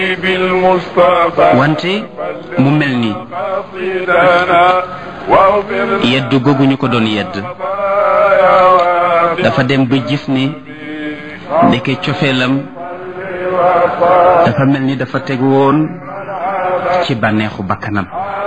wante mu mel ni yedd googu ñu ko doon yedd dafa dem ba gis ni ndeke cofeelam dafa mel ni dafa teg woon ci bànneexu bakkanam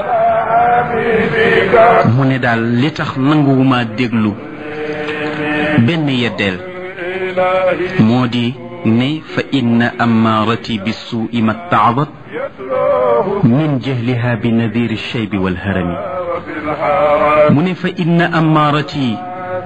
mu ne daal li tax nanguwuma déglu benn yeddeel moo di ne fa inna amaarati bissuui ma taadat min jahliha bi nadiri shaybi walharami mu ne fa inna amaarati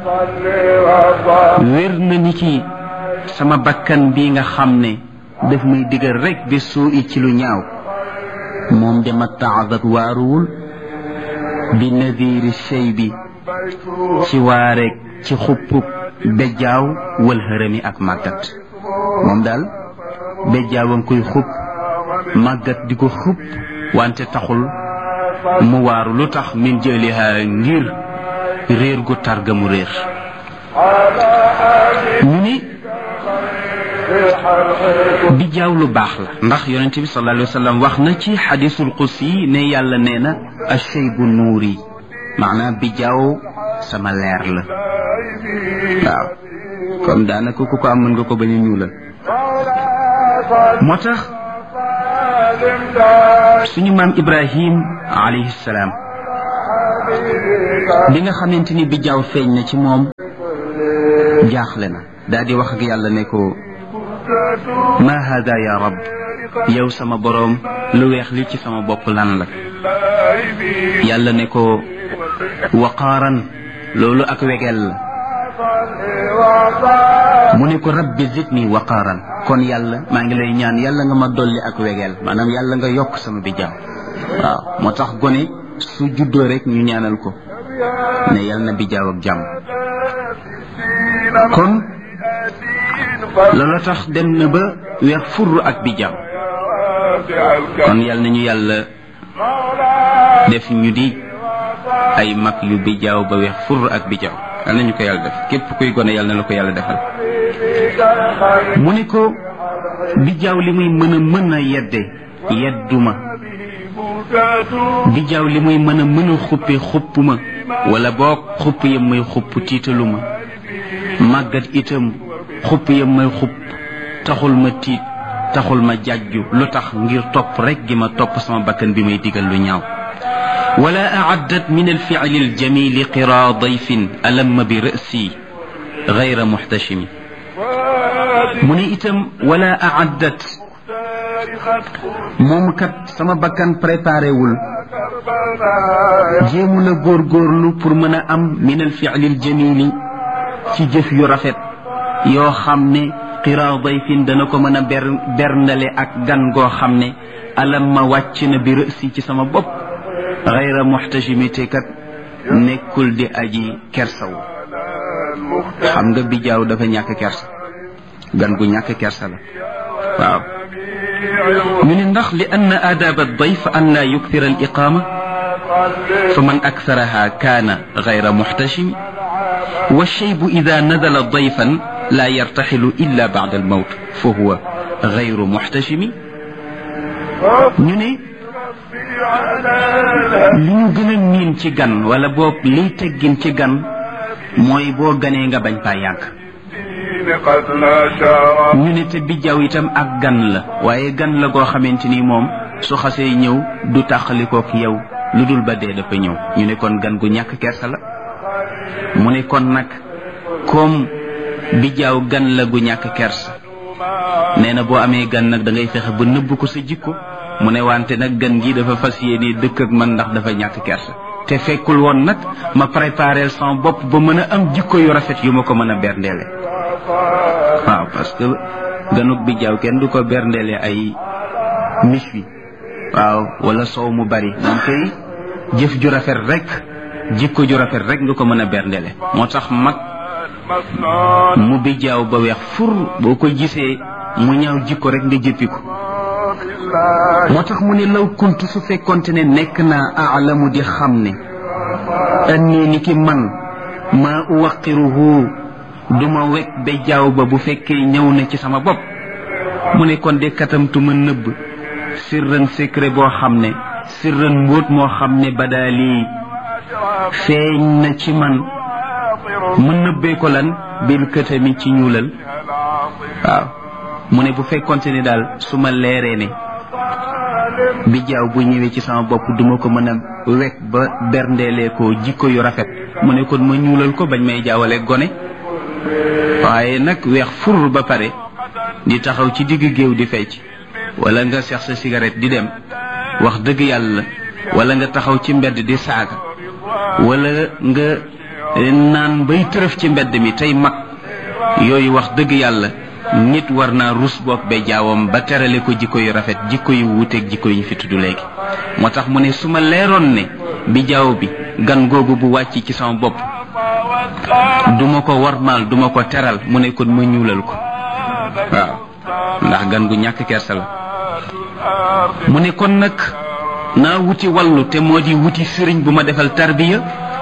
wér na ni ki sama bakkan bi nga xam ne daf may digal rek bi suui ci lu ñaaw moom de ma taadat waaruwul bi nadiri shaybi ci waareeg ci xuppub bejjaaw wal hërëmi ak màggat moom daal bejjaaw a ngi koy xupp màggat di ko xupp wante taxul mu waaru lu tax min jëliha ngir réer gu targa mu réer ñu ni bijjaaw lu baax la ndax yonent bi sallallahu alayhi wa sallam wax na ci xadisul qudsi ne yàlla nee na ashaybu nuuri maanaam bijjaaw sama leer la waaw kon daanaka ku ko am mën nga ko bañ a ñuulal moo tax suñu maam ibrahim alayhi salaam bi nga xamante ni bijjaaw feeñ na ci moom jaaxle na daal di wax ak yàlla ne ko ma hada ya rab yow sama boroom lu weex li ci sama bopp lan la yàlla ne ko waqaaran loolu ak wegel la mu ne ko rabbi zidni waqaaran kon yàlla maa ngi lay ñaan yàlla nga ma dolli ak wegel maanaam yàlla nga yokk sama bijaaw waaw moo tax gone su juddoo rek ñu ñaanal ko ne yàlla na bijaaw ak jàmm kon loolu tax dem na ba weex furr ak bijaaw kon yàlla nañu yàlla def ñu di ay mag yu bijaaw ba weex furr ak bijaaw yal nañu ko yàlla def képp kuy gone yàlla na la ko yàlla defal mu ne ko bijaaw li muy mën a mën a yedde yedduma bijaaw li muy mën a mën a xuppe xuppuma wala boog xupp yam may xupp tiitaluma màggat itam xupp yam may xupp taxul ma tiit taxul ma jàjju lu tax ngir topp rek gi ma topp sama bakkan bi may digal lu ñaaw ولا أعدت من الفعل الجميل قرى ضيف ألم برأسي غير محتشم من إتم ولا أعدت moom kat sama bakkan préparé wul jéemu la góorgóorlu pour mën a am min al fi'lil jamili ci jëf yu rafet yoo xam ne xiraa dayfin dana ko mën a ber bernale ak gan goo xam ne alam ma wàcc na bi rësi ci sama bopp xayra muxtajimité kat nekkul di aji kersaw xam nga bijaaw dafa ñàkk kersa gan gu ñàkk kersa la waaw ñu ne ndax li ann aadaab aldayf an laa yukthira al iqaama fa man aktharaha kaana xayra muxtajim wa shaybu ida nadala dayfan laa yartaxilu illa bacda almawt fa huwa xayru muxtajimi ñu ne li ñu gën a miin ci gan wala boog liy teggin ci gan mooy boo ganee nga bañ faa yàgg ñu ne te bijjaaw itam ak gan la waaye gan la goo xamante ni moom su xasee ñëw du tàqalikook yow lu dul ba dee dafa ñëw ñu ne kon gan gu ñàkk kersa la mu ne kon nag comme bijjaaw gan la gu ñàkk kersa nee na boo amee gan nag da ngay fexe ba nëbb ko sa jikko mu ne wante nag gan gi dafa fas yéene dëkk ak man ndax dafa ñàkk kersa te fekkul woon nag ma préparé sama bopp ba mën a am jikko yu rafet yu ma ko mën a berndeele waaw parce que ganuk bi jaaw kenn du ko berndeele ay mis wi waaw wala soow mu bari moom koy jëf ju rafet rek jikko ju rafet rek nga ko mën a berndeele moo tax mag mu bi jaaw ba weex fur boo ko gisee mu ñaaw jikko rek nga jëppi ko moo tax mu ne law kuntu su fekkonte ne nekk naa aalamu di xam ne annii ni ki man maa uwaqiruhu duma wekk ba jaaw ba bu fekkee ñëw na ci sama bopp mu ne kon de katamtu ma nëbb sirran secret boo xam ne sirran mbóot moo xam ne badaali feeñ na ci man mu nëbbee ko lan bil këtami ci ñuulal waaw mu ne bu fekkonte ni daal su ma leeree ne bi jaaw bu ñëwee ci sama bopp duma ko mën a wekk ba berndeelee ko jikko yu rafet mu ne kon ma ñuulal ko bañ may jaawale gone waaye nag weex fur ba pare di taxaw ci digg géew di fecc wala nga seex sa cigarette di dem wax dëgg yàlla wala nga taxaw ci mbedd di saaga wala nga naan bay tërëf ci mbedd mi tey mag yooyu wax dëgg yàlla nit war naa rus bopp be jaawam ba terale ko jikko yu rafet jikko yu wuuteeg jikko yi fi tudd léegi moo tax mu ne su ma leeroon ne bi jaaw bi gan googu bu wàcc ci sama bopp duma ko warmaal duma ko teral mu ne kon ma ñuulal ko waaw ndax gan gu ñàkk kersa la mu ne kon nag naa wuti wallu te moo di wuti sëriñ bu ma defal tarbiya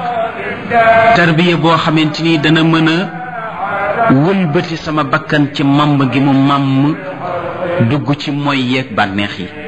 tarbiya boo xamante ni dana mën a wëlbati sama bakkan ci màmm gi mu màmm dugg ci mooy yeeg bànneex yi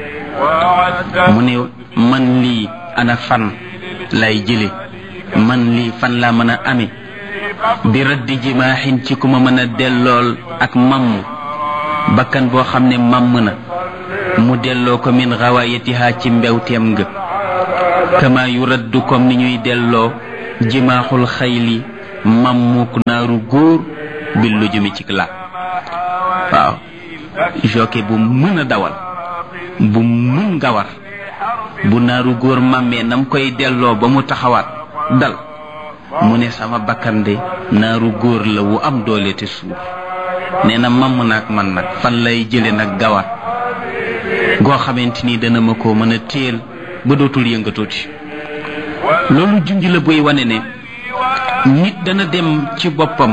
mu ne man lii ana fan lay jële man lii fan laa mën a ame bi raddi jimaaxin ci ku ma mën a dellool ak màmm bakkan boo xam ne màmm na mu delloo ko min xawaayatiha ci mbewteem nga kama yu raddu comme ni ñuy delloo jimaaxul xayli màmmuk naaru góor bi lu jëmi ci la waaw jockey bu mën a dawal bu mën nga war bu naaru góor màmmee nam koy delloo ba mu taxawaat dal mu ne sama bakkande naaru góor la wu am doole te suuf nee na mamm naag man nag fan lay jële nag gawar goo xamante ni dana ma ko mën a téel ba dootul yëngatooti loolu junj la buy wane ne nit dana dem ci boppam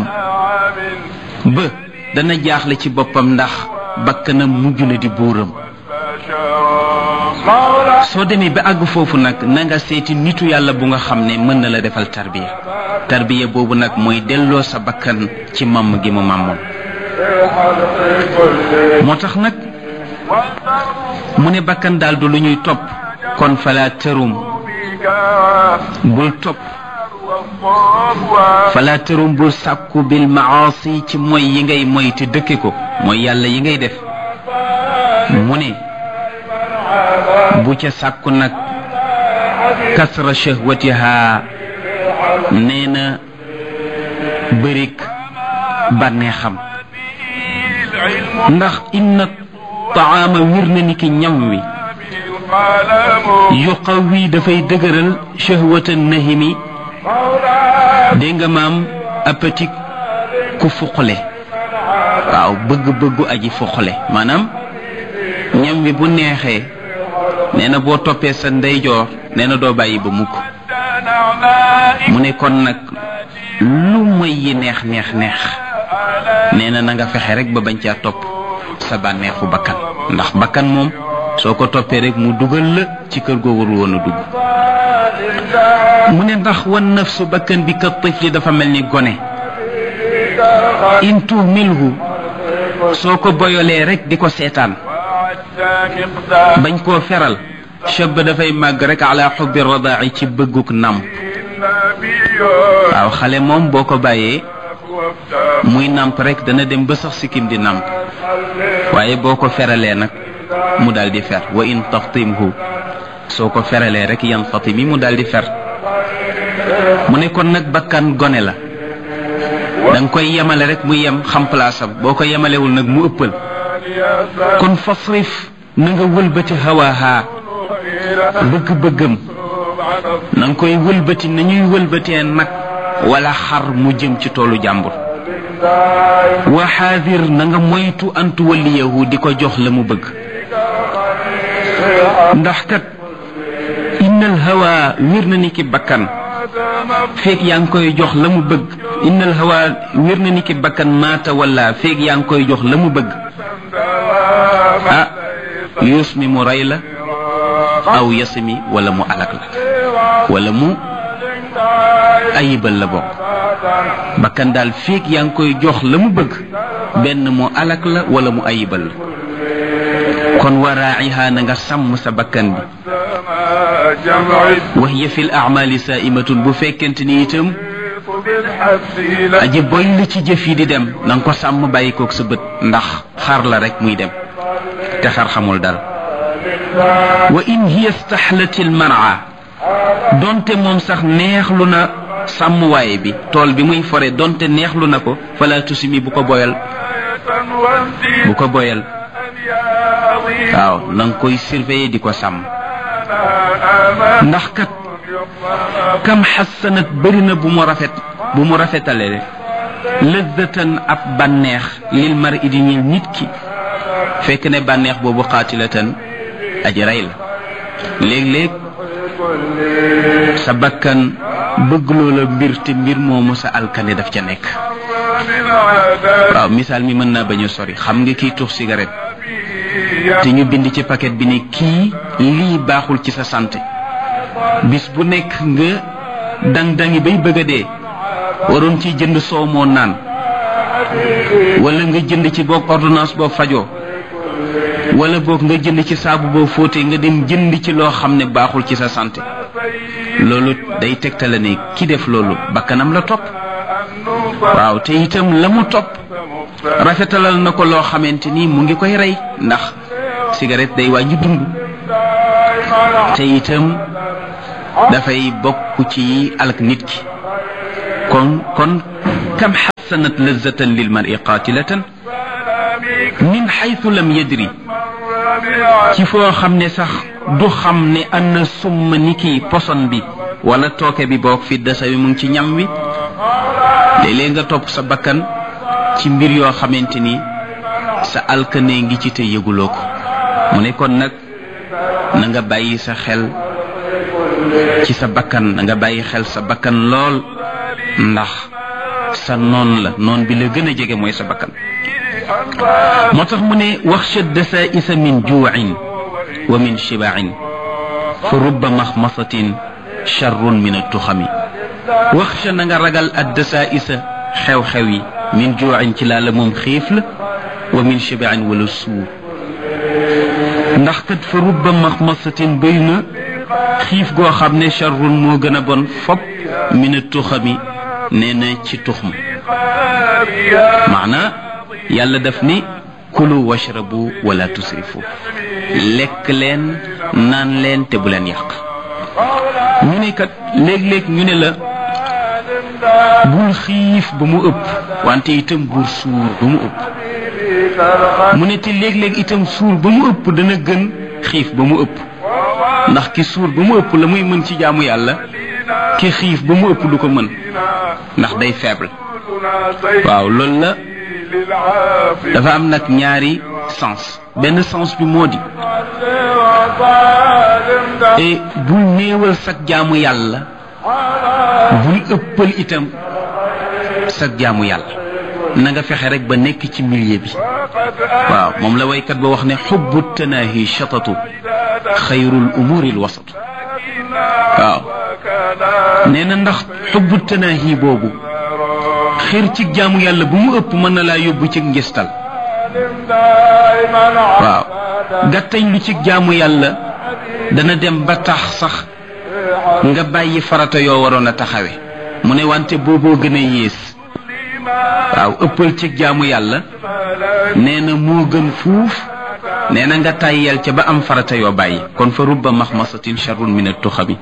ba dana jaaxle ci boppam ndax bakkanam mujj na di buuram soo demee ba àgg foofu nag na nga seeti nitu yàlla bu nga xam ne mën na la defal tarbiya tarbiya boobu nag mooy delloo sa bakkan ci màmm gi mu màmmoon moo tax nag mu ne bakkan daal du lu ñuy topp kon fala tërum bul topp fala tërum bul sàkku bil maasi ci mooy yi ngay moy te dëkke ko mooy yàlla yi ngay def mu ne bu ca sàkku nag kasra shahwatiha nee na bërik bànneexam ndax inna taama wir na ni ki ñam wi yuqawi dafay dëgëral shahwata nahimi dégg nga maam appétit ku fuqale waaw bëgg-bëggu aji fuqale maanaam ñam wi bu neexee nee na boo toppee sa ndeyjoor nee na doo bàyyi ba mukk mu ne kon nag lu moy yi neex neex neex nee na na nga fexe rek ba bañ caa topp sa bànneexu bakkan ndax bakkan moom soo ko toppee rek mu dugal la ci kër goo warul woon a dugg mu ne ndax wan nafsu bakkan bi ka tifli dafa mel ni gone in tuhmilhu soo ko boyolee rek di ko seetaan bañ koo feral shab dafay màgg rek ala xubbi radaaci ci bëgguk nàmp waaw xale moom boo ko bàyyee muy nàmp rek dana dem ba sax sikkim di nàmp waaye boo ko feralee nag mu daal di fer wa in taftimhu soo ko feralee rek yan fatimi mu daal di fer mu ne kon nag bakkan gone la da nga koy yemale rek mu yem xam palaasam boo ko yemalewul nag mu ëppal kon fasrif na nga wëlbati hawaaha bëgg-bëggam na nga koy wëlbati nañuy wëlbatee nag wala xar mu jëm ci toolu jàmbur wa xaadir na nga moytu antu waliyahu di ko jox la mu bëgg ndax kat innal hawa wér na ni ki bakkan feeg yaa ngi koy jox la mu bëgg innal hawa wér na ni ki bakkan maata wala feeg yaa ngi koy jox la mu bëgg ah yuus mi mu rey la aw yasmi wala mu alak la wala mu ayibal la bokk bakkan daal feeg yaa ngi koy jox la mu bëgg benn mu alak la wala mu ayibal la kon waraaciha na nga sàmm sa bakkan bi wax ya fi l amali saaimatun bu fekkente ni itam aji boy la ci jëf yi di dem na nga ko sàmm bàyyi koog sa bët ndax xar la rek muy dem te xar xamul dara wa in hiya staxlat al mar'a donte moom sax neexlu na sàmmwaay bi tool bi muy fore donte neexlu na ko fala tusimi bu ko boyal bu ko boyal waaw na nga koy surveiller di ko sàmm ndax kat kam xassanat bëri na bu mu rafet bu mu rafetale lëzzatan ab bànneex lil mar i di ñil nit ki fekk ne bànneex boobu xaatilatan aji rey la léeg-léeg sa bakkan bëgg loola mbir te mbir moomu sa alkane daf ca nekk waaw misaal mi mën naa bañ a sori xam nga kiy tux cigarette te ñu bind ci paquet bi ne kii lii baaxul ci sa santé bis bu nekk nga dang-dangi bay bëgg a dee waroon ci jënd soow moo naan wala nga jënd ci boog ordonnance boo fajoo wala boog nga jënd ci saabu boo fóotee nga dem jënd ci loo xam ne baaxul ci sa santé loolu day tegtale ne ki def loolu bakkanam la topp waaw te itam la mu topp rafetalal na ko loo xamante ni mu ngi koy rey ndax cigarette day wàññi dund te itam dafay bokk ci alak nit ki kon kon kam xasanat lazatan lil mar'i qatilatan min xaytu lam yadri ci foo xam ne sax du xam ne anna summa ni ki poson bi wala tooke bi boog fi dasa wi mu ngi ci ñam wi léeg-léeg nga topp sa bakkan ci mbir yoo xamante ni sa alkane ngi ci te yëguloo ko mu ne kon nag na nga bàyyi sa xel ci sa bakkan na nga bàyyi xel sa bakkan lool ndax sa noon la noon bi la gën a jege mooy sa bakkan moo tax mu ne waxsha dasaisa min juuin wa min shibain fa rubba maxmasatin charrun min attuxami waxsha na nga ragal ad dasaisa xew-xew yi min juuin ci laa la moom xiif la wa min shibain wala suur ndax kat fa rubba maxmasatin bëy na xiif goo xam ne charrun moo gën a bon fop min attuxami nee na ci tuxm maana yàlla daf ni kulu washrabu wala tusrifu lekk leen naan leen te bu leen yàq ñu ne kat léeg-léeg ñu ne la bul xiif ba mu ëpp wante itam bul suur ba mu ëpp mu ne te léeg-léeg itam suur ba mu ëpp dana gën xiif ba mu ëpp ndax ki suur ba mu ëpp la muy mën ci jaamu yàlla ki xiif ba mu ëpp du ko mën ndax day faible waaw loolu la dafa am nag ñaari sens benn sens bi moo di et bul néewal sag jaamu yàlla bul ëppal itam sag jaamu yàlla na nga fexe rek ba nekk ci milieu bi waaw moom la waykat ba wax ne xubbu tanaahi shatatu xayrul umuri l wasatu waaw nee na ndax xubbu tanaahi boobu xir ci jaamu yàlla bu mu ëpp mën na laa yóbbu ci ngistal waaw gàttañ lu ci jaamu yàlla dana dem ba tax sax nga bàyyi farata yoo waroon a taxawe mu ne wante booboo gën a yées waaw ëppal ci jaamu yàlla nee na moo gën fuuf nee na nga tàyyeel ca ba am farata yoo bàyyi kon fa rubba maxmasatin charrun min attuxami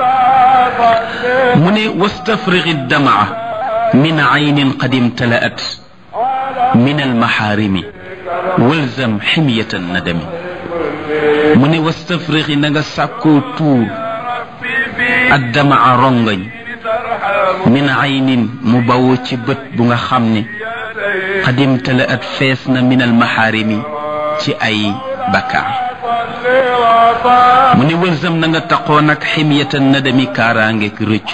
mu ne wastafrigi damaa min aynin qad imtalaat min almaxaarimi walzam ximyata nadami mu ne wastafrigi na nga sàkkoo tuur addamaa rongañ min aynin mu bawoo ci bët bu nga xam ne qad imtalaat fees na min almaxaarimi ci ay bakkaar mu ne walzam na nga taqoo nag ximyata nadami kaaraangeeg rëccu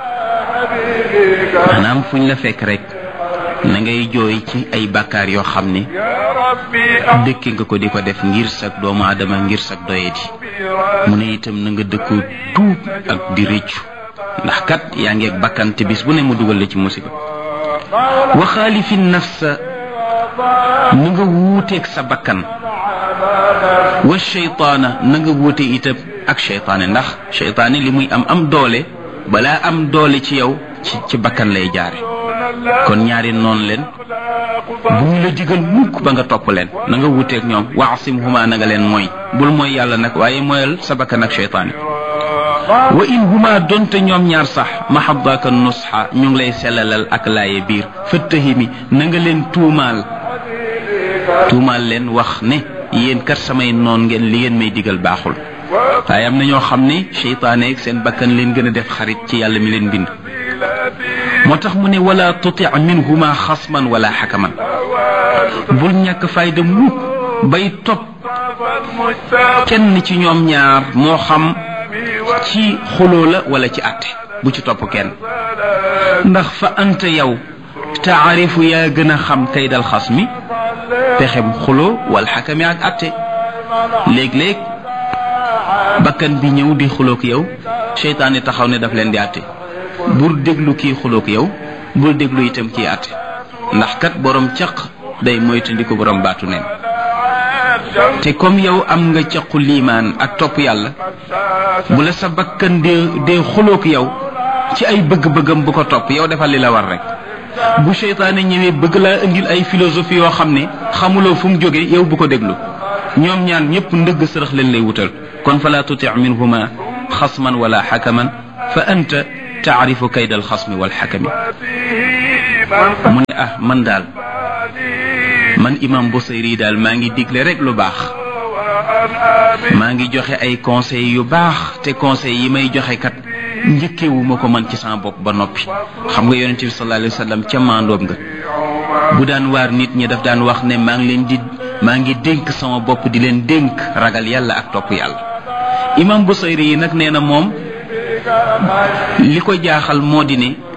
maanaam fuñ la fekk rek na ngay jooy ci ay bakkaar yoo xam ne dëkki nga ko di ko def ngir sag doomu aadama ngir sag doyadi mu ne itam na nga dëkkoo tuub ak di rëccu ndax kat yaa ngi ak bakkante bis bu ne mu dugal la ci musiba wa xaalifi nafsa ni nga wuuteeg sa bakkan wa cheytaana na nga wuute itam ak cheytaane ndax cheytaane li muy am am doole balaa am doole ci yow ci ci bakkan lay jaare kon ñaari noonu leen bu ñu la digal mukk ba nga topp leen na nga wuuteeg ñoom waasimhuma na nga leen mooy bul mooy yàlla nag waaye mooyal sa bakkan ak cheytaane wa in huma donte ñoom ñaar sax mahabaka nusxa ñu ngi lay sellalal ak laaye biir fëttahimi na nga leen tuumaal tuumaal leen wax ne yéen kat samay noon ngeen li ngeen may digal baaxul waaye am na ñoo xam ne cheytaane ak seen bakkan leen gën a def xarit ci yàlla mi leen bind moo tax mu ne wala tuti minhuma xasman wala xakaman bul ñàkk fayda mukk bay topp kenn ci ñoom ñaar moo xam ci xuloo la wala ci àtte bu ci topp kenn ndax fa anta yow taarifu yaa gën a xam kay dal xas mi pexem xuloo wal xakami ak àtte léeg-léeg bakkan bi ñëw di xuloog yow seytaane taxaw ne daf leen di àtte bul déglu kii xuloog yow bul déglu itam kii àtte ndax kat borom caq day moytandiku borom baatu neen te comme yow am nga caqu liimaan ak topp yàlla bu la sa bakkan dee dee xuloog yow ci ay bëgg-bëggam bu ko topp yow defal li la war rek bu seytaane ñëwee bëgg laa indil ay philosophie yoo xam ne xamuloo fu mu jóge yow bu ko déglu ñoom ñaan ñëpp ndëgg sërëx leen lay wutal kon fala tuti minhuma xasman wala xakaman fa anta taarifu kayda alxasmi walxakami mu ne ah man daal man imam Busayri daal maa ngi digle rek lu baax maa ngi joxe ay conseils yu baax te conseils yi may joxe kat njëkkewuma ko man ci sama bopp ba noppi xam nga yonente bi sallallahu alayhi wa sallam ca maandoom nga bu daan waar nit ñi daf daan wax ne maa ngi leen di maa ngi dénk sama bopp di leen dénk ragal yàlla ak topp yàlla imam Busayri yi nag nee na moom li ko jaaxal moo di ne